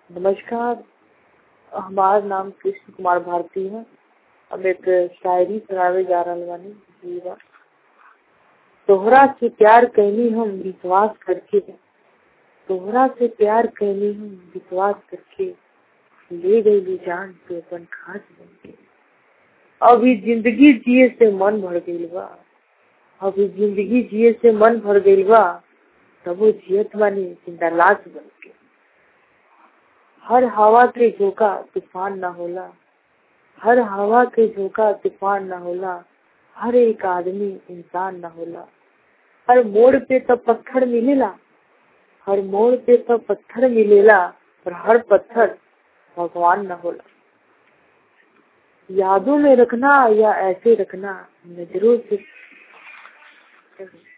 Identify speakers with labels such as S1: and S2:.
S1: नमस्कार हमार नाम कृष्ण कुमार भारती है हम एक शायरी सुनावे जा रहल बानी जीवा तोहरा से प्यार कैनी हम विश्वास करके तोहरा से प्यार कैनी हम विश्वास करके ले गई जान तो अपन खास बन के अभी जिंदगी जिए से मन भर गईल बा अभी जिंदगी जिए से मन भर गईल बा तबो जियत बानी जिंदा लाश बन के हर हवा के झोंका तूफान ना होला हर हवा के झोंका तूफान ना होला हर एक आदमी इंसान ना होला हर मोड़ पे तो पत्थर मिलेला हर मोड़ पे तो पत्थर मिलेला और हर पत्थर भगवान न होला यादों में रखना या ऐसे रखना नजरों से